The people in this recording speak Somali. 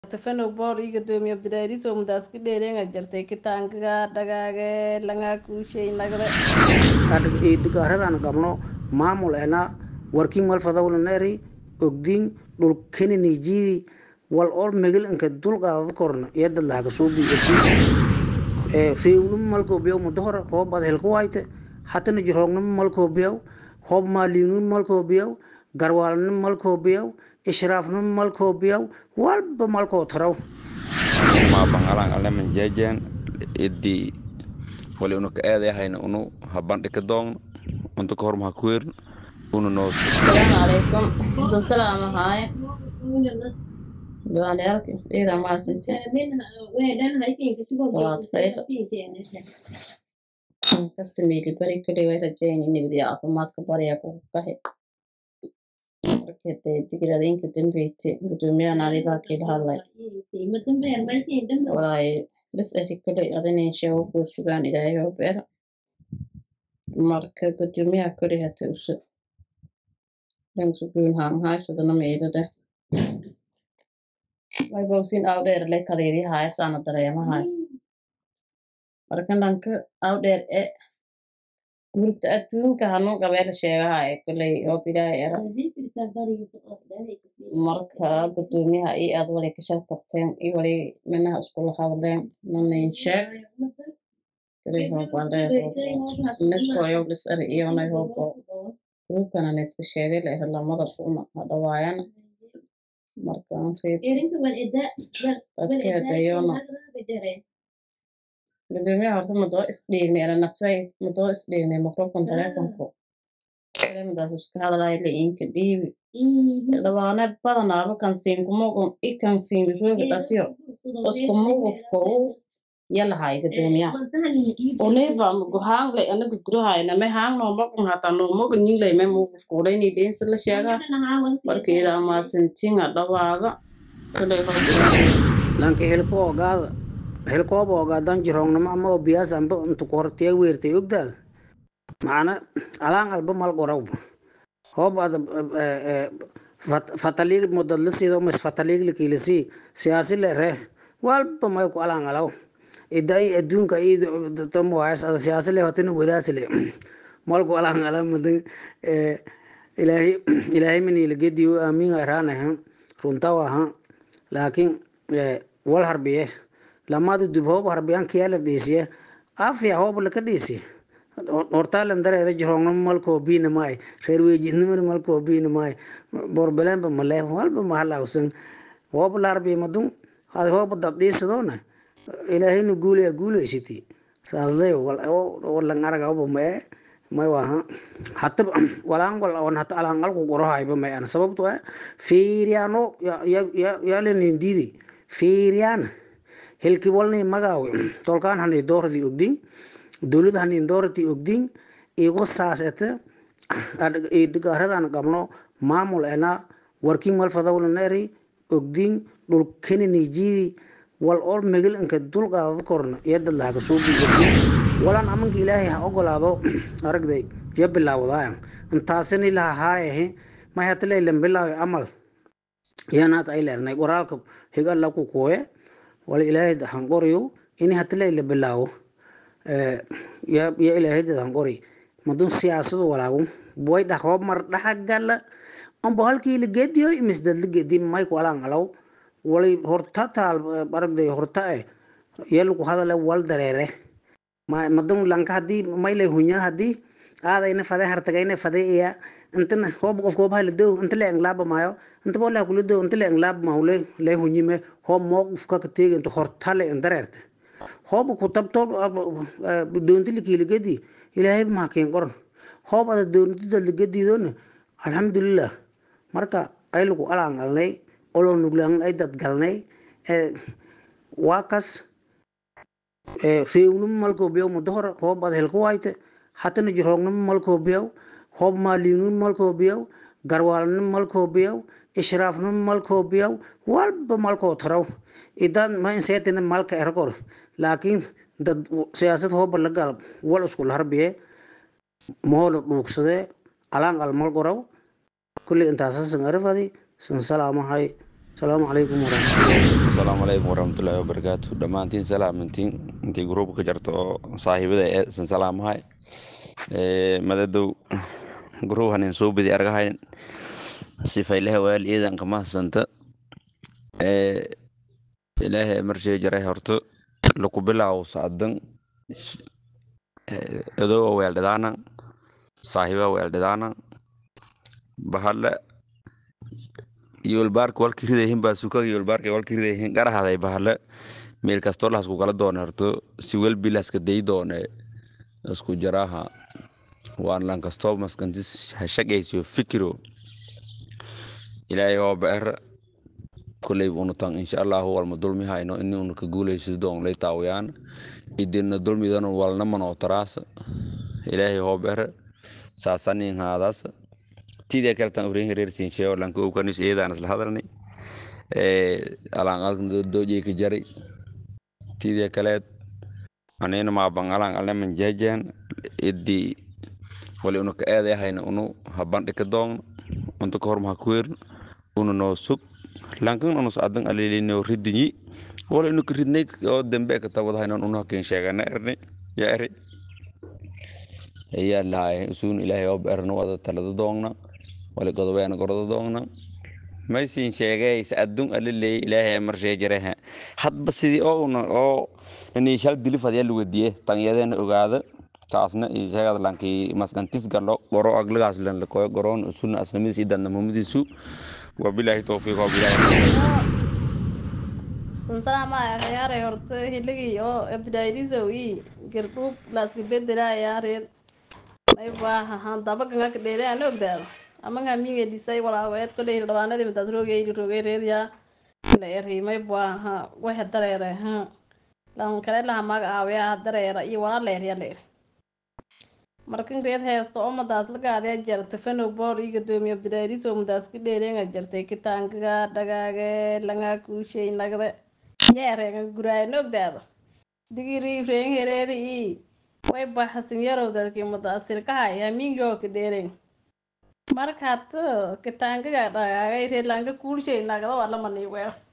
tafanow boor ii gadoomiye abdiraariisow mudaaska dheereenga jartay kitaankaga dhagaage langaa kuushay nagde idgaaradan qabno maamul ena warking malfadawlaneri ogdin dhulkeninijidi wal ol megel inka dulqaadada korna iyadad lahaga suubi reewnimo malkoobiyaw mudahor hoob ad helka wayte hatana jiroognimo malkoobiyaw hoob maaliignimo malkoobiyaw garwaalnimo malkoobiyaw ishraafnimo malkoobiyaw walba malkoo taraw ma bangalan aleman jejen idi wali unu ka eedayahayna unu habandhika doogno unta ka hor maha kuweerno una noo asalaamu calaykum intuu salaam ahaaye ducaaliyaalka ciidan maasinte salaad khayr kasta meeli bari kuley way rajayni nabadiya caafimaadka barya ku kaxe markade digradinka dambeyte gudoomiyahan adibaa kiila hadlay walaaye bes eri kuley adinin sheego kuu sugaan ilaahay oo beera marka gudoomiyaha kuley hata uso dhansuguunhaan haysadana meelada waybawsin awdheer le kadeedii haayasaana dareemahay marka dhanka awdheer e gurubta adduunka hanuu qabeela sheegahay kuley oo bilaahay era marka gudoomiyaha io aad wali kasha tabteen io wali minaha iskula hadleen nanin sheeg kuley hoobaaleeneskoyow lis ari iyonay hoobo gurubkana naiska sheegay la lamada kuma hadhawaayana marka dadkeedayona gudoomiyaha horta madoo isdhiignay ana nafsay madoo isdhiignay microfon telefonku kelimadaas isku hadalay la inka dhiibi dhawaane badanaaba kan siinkumogun i kan siinbisooga dhatiyo iskumugufkou yalahay gudoomiyaha oleba guhaangle anaga gurahayna me haangno mogun hata no mogun ninglay me mugufkuudayni dheensa la sheega marka idaa maasintinga dhawaaga kulay lanka helko ogaada helkooba ogaadan jiroognimo ama oo biyaas amba intu kortiya weertay ogdaada macna alaan alba mal qoraw hoob ada fataliig modadla siido mas fataliig lakilasi siyaasi le ree walba may ku alaan alaw idai adduunka idamoas ada siyaasi le hotina wadaasi le malku alaan ala madan ilaahay ilaahay manila gediyo aamin araanaha runtawa ha laakiin wal harbiye lamada dub hoob harbiyaan kiyaala dhiisiye afya hoob laka dhiisi hortaalan dareeda jiroogna malkoo biina maay reer weejidnimana malkoo biina maay borbelenba male walba mahalawsan hoob la harbiye madun ad hoob dab dhiisadoona ilaahayna guulaya guulaysiti saasday walan aragaba mae may waha hata walaan wal on hata alaan alku qorohayba may ana sababto ah fiiriyaano yalenin diidi fiiriyaan hilki walni magaawe tolkaan hani doordi ogdin dowlad hani doorti ogdin igo saasete idgaaradan qabno maamul ena working malfadawlaneri ogdin dhulkeninijidi wal ol megel inka dulqaadada korna iyadad lahaga suubi ogdin walan amanka ilaahay ha ogolaado aragday ya bilaawdaaya intaasini laha haayahe may hatalaylan bilaawe amal yanaad ay leernay qoraalka higa laku kuwe wala ilaahay hanqoriyo ini hatalayla bilaawo ya ilaahay dad hanqori madun siyaasadu walaago boy dhaqoob mar dhaxagala ambo halkii la gediyo imisdad la gedi may ku alaan alaw walay horta taal aragday horta e yalku hadale wal dareere madun lanka hadii maylay hunya hadii aadayna fade hartagayna fade iya intana hoob qof koob hala dow inta la englaaba maayo inta bola kula dow inta la englaaba maule le hunyime hoob mooquf ka teega inta hortale dareerte hoob ku tabto doonti likiligedi ilaahay ma keen qoran hoob ada doonti ligedidoona alxamdulilah marka ay lagu alaan galnay olo nuglaan ay dad galnay waa kas reewnimo malkoobiyaw mudahor hoob ad helka wayte hatana jiroognimo malkoobiyaw hoob maaliignimo malkoobiyaw garwaalnimo malkoobiyaw ishraafnimo malkoobiyaw walba malkoo taraw idan ma inseetina malka erkor laakiin dad siyaasad hooba la galab wal iskula harbiye mahoola dhuugsadee alaan almal qoraw kulli intaasasan arifadi san salaamahay salaamu calaykum waraxmatullahi asalaamu calaykum waraxmatullaahi wabarakaatu dhammaantiin salaamantiin intii gruubka ka jarta oo saaxiibada ee san salaamahay madadow gruub hanin soo badi argahayn sifaylaha waal iidan kama hasanta ilaahay marshee jaray horto laku bilaaw sacdan adoo weeldhidaana saaxiiba weeldhidaana bahale yolbaarka walka ridayihin baa sukaga yolbaarka walka ridayihin garahaday bahale meel kastoo lahasku kala doone horto si welbi lahaska day doone isku jaraha waan lan kastoo maskantis hashaqaysiyo fikiro ilaahay oo beer kuley unutan insha allahu walma dulmi hayno ini unu ka guulaysid doon lay taawayaan idina dulmidan walna manoo taraas ilaahay oo beer saasanin haadaas tidee kaletan urin hereersin sheego lanka ukanis eedaan isla hadalni alaan alkan doojey ka jaray tidee kaleed anina maaban alaan alneman jeejeen idii wali unu ka eeday hayna unu habandhi ka doon unta ka horma ha kuweerin unu noo sug lankan unus adan alilino ridinyi wala inu ka ridnay oo dambe ka tabad haynon unu hakin sheegana erni ya eri ayaa lahay usuun ilaahay oo beerna wada talada doogna wali godobeena gordo doogna maysin sheegeys adun aliley ilaahay marshee jarehe hadba sidii oo una oo ini shal dilif hadyaa luwadiye tanyadeena ogaada taasna sheegad lankii maskantis galo goro agligaas lan lakoyo goroon usun asnamadiis idanna mumadiisu wabilaahi towfiiq wabilaahi sansalaama akhyaaray horta hiligii oo abdidaayrisow i girdhuub laaska bedelaayaareen may baaha han dabaganga ka dheere aan ogdaado amanga minga dhisay walaaweed koley dhawaanadii midaas roogay roogay reediyaa la eri may baaha waxa dareere ha lan kale laha maga aawiyaa dareera iyo walaa la erya la eri markan reed heesta oo madaas la gaadee jarta fanow boor ii gadoomiye abdidaayrisow madaas ka dheereenga jartay kitaankaga dhagaage langaa kuushay nagde yeereenga guraayo ogdaado digiri reen hereeri ii way baxasin yarow dadkii madaasirkahay hamiingoo ka dheereen markaad kitaankaga dhagaagay reedlaanka kuulshay nagda waa lamani weer